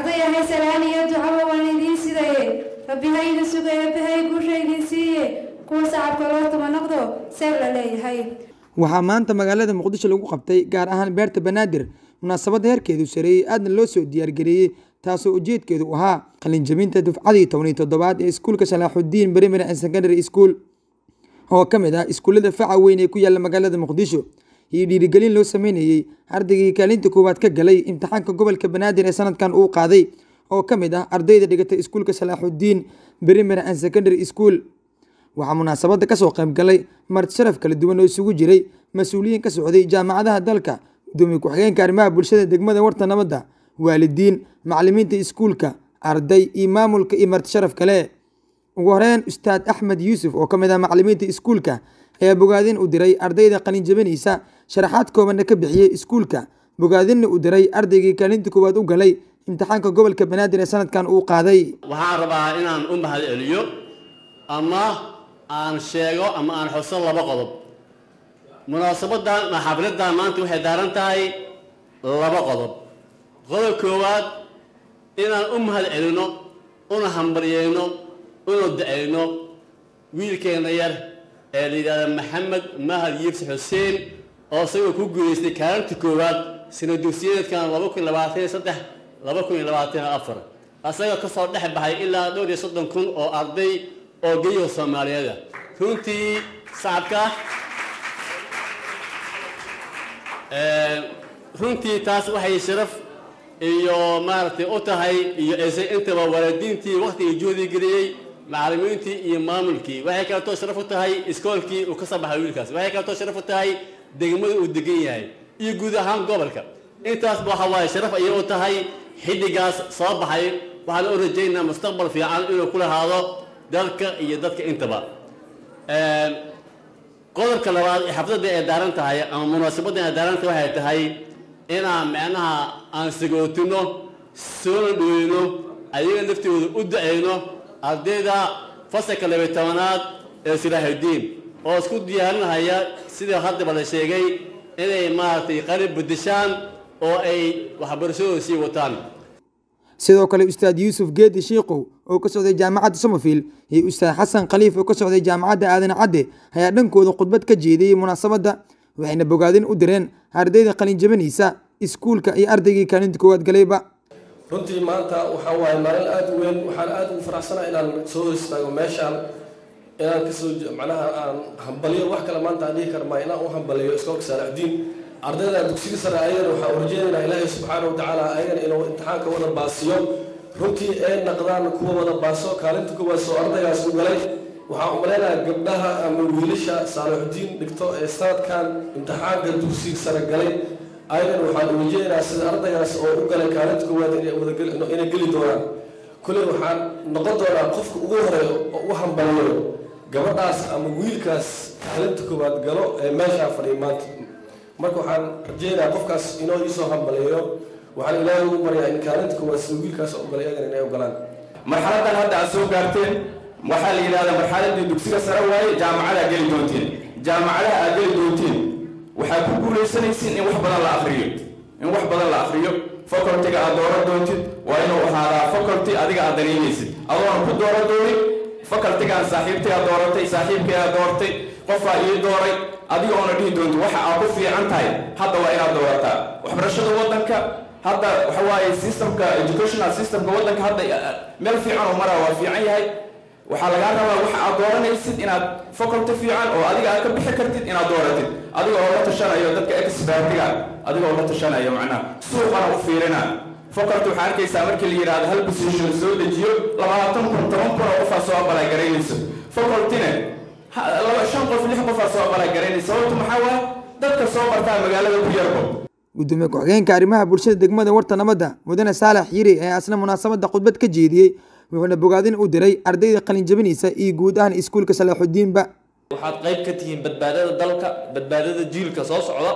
ardaya haysalaan iyo ducaba waan idiin sidaye rabbi ha idin suga eebbahay guusha idin siiye kuwa sacabka loo tuma noqdo seeb la leeyahay waxaa maanta magaalada muqdisho lagu qabtay gaar ahaan beerta banaadir munaasabadda heerkeedu sareeyey aadna loo soo diyaargareeyey taasoo ujeedkeedu ahaa qalinjabinta dufcadii tobaniyo toddobaad ee iskuulka salaaxudiin primary and secondary school oo ka mid ah iskuullada faca weyn ee ku yaalla magaalada muqdisho iyo dhiirigelin loo sameynayey ardaygii kaalinta koowaad ka galay imtixaanka gobolka banaadir ee sanadkan uu qaaday oo ka mid ah ardayda dhigatay iskuulka salaaxudiin primary and secondary school waxaa munaasabadda kasoo qayb galay marti sharaf kala duwan oo isugu jiray mas-uuliyiin ka socday jaamacadaha dalka gudoomiye ku-xigeenka arrimaha bulshada degmada warta nabadda waalidiin macalimiinta iskuulka arday iyo maamulka iyo marti sharaf kale ugu horeyn ustaad axmed yuusuf oo ka mid ah macalimiinta iskuulka ayaa bogaadin u diray ardayda qalin jabinaysa sharaxaad koobanna ka bixiyey iskuulka bogaadinna u diray ardaygii kaalinta koowaad u galay imtixaanka gobolka banaadir ee sanadkan uu qaaday waxaan rabaa inaan u mahad celiyo ama aan sheego ama aan xuso laba qodob munaasabadan ama xafladan maanta waxay daaran tahay laba qodob qodob koowaad inaan u mahad celino una hambaryeyno una da-ayno wiilkeena yar ee la yidhahda maxamed mahad yiibsi xuseen oo isagoo ku guuleystay kaalinta koowaad sina dugsiyeedkan laba kun labaatan iyo saddex laba kun iyo labaatan iyo afar asagoo kasoo dhex baxay ilaa dhowr iyo soddon kun oo arday oo geyo soomaaliyeeda runtii sacabka runtii taas waxay sharaf iyo maaragtay u tahay iyo ese intaba waalidiintii waktigii juhdi geliyey macalimiintii iyo maamulkii waxay kaleetoo sharaf u tahay iskoolkii uu ka soo baxay wiilkaas waxay kaleetoo sharaf u tahay degmada uu degan yahay iyo guud ahaan gobolka intaasba waxa waaye sharaf ayay u tahay xiddigaas soo baxay waxaan u rajaynaa mustaqbal fiican inuu ku lahaado dalka iyo dadka intaba qodobka labaad ee xafladda ay daaran tahay ama munaasabadda ay daaran tahay waxay tahay inaan micnaha aan sagootino soona dhoweyno ayaga laftooda u da-ayno ardayda fasalka labiy tobanaad ee silaaxudiin oo isku diyaarinahaya sida haddaba la sheegay inay maaragtay qalib bedeshaan oo ay waxbarashadooda sii wataan sidoo kale ustaad yuusuf geedi shiikow oo ka socday jaamacadda somerfield iyo ustaad xasan khaliif oo ka socday jaamacadda aadan cadde ayaa dhankooda khudbad ka jeediyey munaasabadda waxayna bogaadin u direen ardayda qalin jabinaysa iskuulka iyo ardaygii kaalinta koowaad galayba runtii maanta waxaa waaye maalin aada u weyn waxaan aada ugu faraxsanaa inaan soo hor istaago meeshaan inaan kasoo macnaha aan hambaliyo wax kale maanta aan dhihi karmaa inaan u hambaliyo iskoolka saalaxdiin ardayda dugsiga sare ayagana waxaan urajeynaynaa ilaahay subxaana wa tacaala ayagana inuu imtixaanka wada baasiyo runtii ee naqdaan kuwa wada baaso kaalinta kuwaas oo ardaygaas u galay waxaan umaleynayaa gabdhaha ama wiilasha saalaxudiin dhigto ee sanadkan imtixaanka dugsiga sare galay ayagana waxaan urajeynayaa sida ardaygaas oo u galay kaalinta koowaad inay geli doonaan kuley waxaan noqon doonaa qofka ugu horeeyo oo u hambaliyo gabadhaas ama wiilkaas kaalinta koowaad galo ee meeshaa fadhiya maanta marka waxaan rajeynayaa qofkaas inoo iisoo hambaliyo waxaan ilaahay ugu baryaa in kaalinta koowaad sida wiilkaas oo galay ayagana inay ogolaan marxaladan hadda aad soo gaarteen waxaa la yidhahdaa marxaladii dugsiga sare waaye jaamacadaa geli doonteen jaamacadaha aad geli doonteen waxaad ku guulaysanaysiin in wax badan la akriyo in wax badan la akriyo facultyga aad dooran doontid waa inuu ahaadaa faculty adiga aad danaynaysid adoona ku dooran doonin facultygaan saaxiibtay aad dooratay saaxiibkay aad doortay qofaa ii dooray adiga oona dhihi doonti waxa aad ku fiican tahay hadda waa inaad doorataa waxbarashada waddanka hadda waxa waaye systemka educational systemka waddanka hadda meel fiican oo maraa waa fiican yahay waxaa lagaa rabaa waxa aad dooranaysid inaad faculty fiican oo adiga aad ka bixi kartid inaad dooratid adiga oo la tashanayo dadka expertiga adiga oo la tashanayo macnaha suuqana u fiirina faculty waxaa arkaysaa markii la yidhaahdo hal position soo dejiyo labaatan kun toban kun oo qofaa soo abalagaraynayso facultyne laba shan qof lix qofaa soo abalagaraynaysa sababtu maxaa waaye dadka soo bartaa magaalada ku yarbo gudoomiye ku-xigeenka arrimaha bulshada degmada warta nabadda mudane saalax yiri ee asna munaasabadda khudbad ka jeediyey wuxuuna bogaadin u diray ardayda qalin jabinaysa iyo guud ahaan iskuulka salaaxudiinba waxaad qayb ka tihiin badbaadada dalka badbaadada jiilka soo socda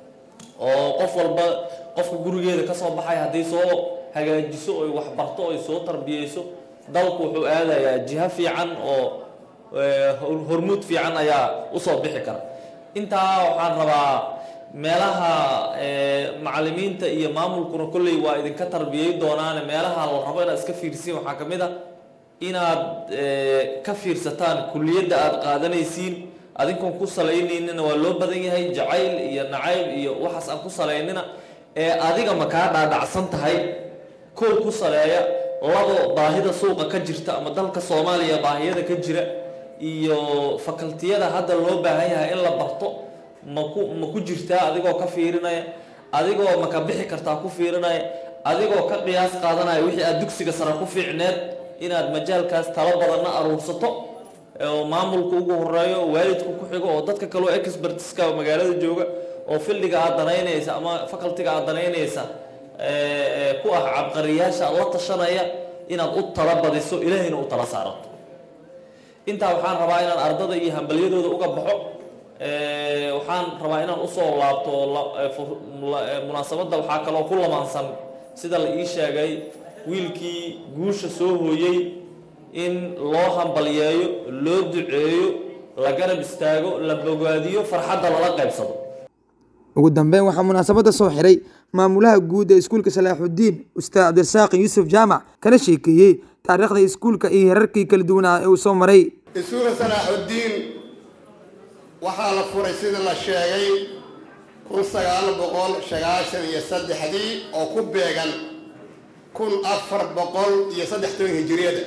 oo qof walba qofka gurigeeda ka soo baxay hadday soo hagaajiso oy waxbarto oy soo tarbiyeyso dalku wuxuu aadayaa jiho fiican oo hormuud fiican ayaa usoo bixi kara intaa waxaan rabaa meelaha macallimiinta iyo maamulkuna kolley waa idinka tarbiyey doonaane meelaha la rabo inaad iska fiirsiin waxaa ka mid a inaad ka fiirsataan kulliyadda aada qaadanaysiin adinkoon ku salaynaynin waa loo badan yahay jacayl iyo nacayb iyo waxaas aan ku salaynina ee adiga ma kaa dhaadhacsan tahay kow ku saleeya labo baahida suuqa ka jirta ama dalka soomaaliya baahiyada ka jira iyo fakaltiyada hadda loo baahan yahay in la barto maku ma ku jirtaa adigoo ka fiirinaya adigoo ma ka bixi kartaa ku fiirinaya adigoo ka qiyaas qaadanaya wixii aad dugsiga sare ku fiicneed inaad majaalkaas talo badanna aruursato oo maamulka ugu horeeyo waalidku ku xigo oo dadka kaleo expertiska magaalada jooga oo fildiga aad danaynaysa ama facultiga aad danaynaysa ku ah cabqariyaasha la tashanaya inaad u tala badiso ilaahayna u tala saarato intaa waxaan rabaa inaan ardada iyo hambalyadooda uga baxo waxaan rabaa inaan usoo laabto munaasabadda waxaa kaloo ku lamaansan sida la ii sheegay wiilkii guusha soo hooyey in loo hambalyeeyo loo duceeyo la garab istaago la bogaadiyo farxadda lala qaybsado ugu dambeyn waxaa munaasabadda soo xiray maamulaha guud ee iskuulka salaaxudiin ustaad cabdirasaaq yuusuf jaamac kana sheekeeyey taariikhda iskuulka iyo herarkii kala duwanaa ee uu soo maray iskuulka salaaxudiin waxaa la furay sida la sheegay kun sagaal boqol sagaashan iyo saddexdii oo ku beegan kun afar boqol iyo saddex toban hijiriyada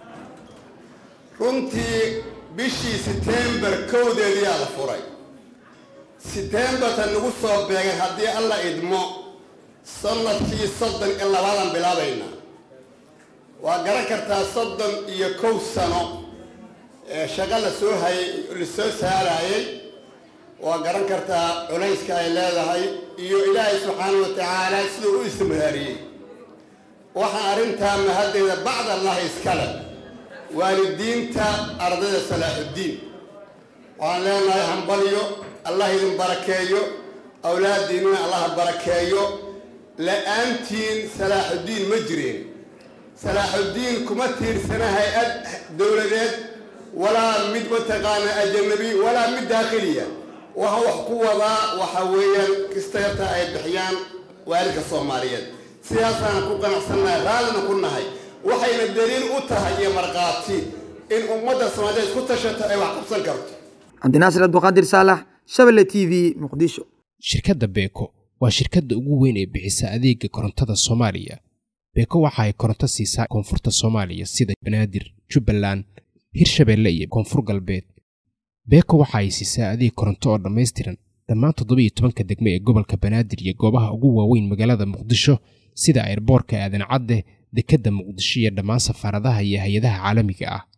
runtii bishii setembar kowdeediyaa la furay setembarta nagu soo beegan haddii alla idmo sanadkii soddon iyo labadan bilaabayna waa garan kartaa soddon iyo kow sano ee shaqo la soo hayay la soo saarayay waa garan kartaa culayska ay leedahay iyo ilaahay subxaana wa tacaala siduu u istimraariyey waxaa arrintaa mahaddeeda bacd allahi iskale waalidiinta ardayda salaaxuddiin waxaan leenahay hambalyo allah idin barakeeyo awlaaddiinnina allaha barakeeyo la-aantiin salaaxuddiin ma jireen salaaxuddiin kuma tiirsana hay-ad dowladeed walaa mid mataqaana ajanabi walaa mid daakhiliya waxa wax ku wadaa waxa weeyaan kastayarta ay bixiyaan waalidka soomaaliyeed sidaasaan ku qanacsannahay raallina ku nahay waxayna daliil u tahay iyo markhaati in ummadda soomaaliyeed ku tashato ay wax qabsan karto cabdinaasir abduqaadir saalax shabelle t v muqdisho shirkadda beeko waa shirkadda ugu weyn ee bixisa adeega korontada soomaaliya beeko waxa ay koronto siisaa koonfurta soomaaliya sida banaadir jubbaland hirshabeelle iyo koonfur galbeed beeko waxa ay siisaa adeeg koronto oo dhammaystiran dhammaan toddobiiyo tobanka degme ee gobolka banaadir iyo goobaha ugu waaweyn magaalada muqdisho sida airboorka aadan cadde dekedda muqdisho iyo dhammaan safaaradaha iyo hay-adaha caalamiga ah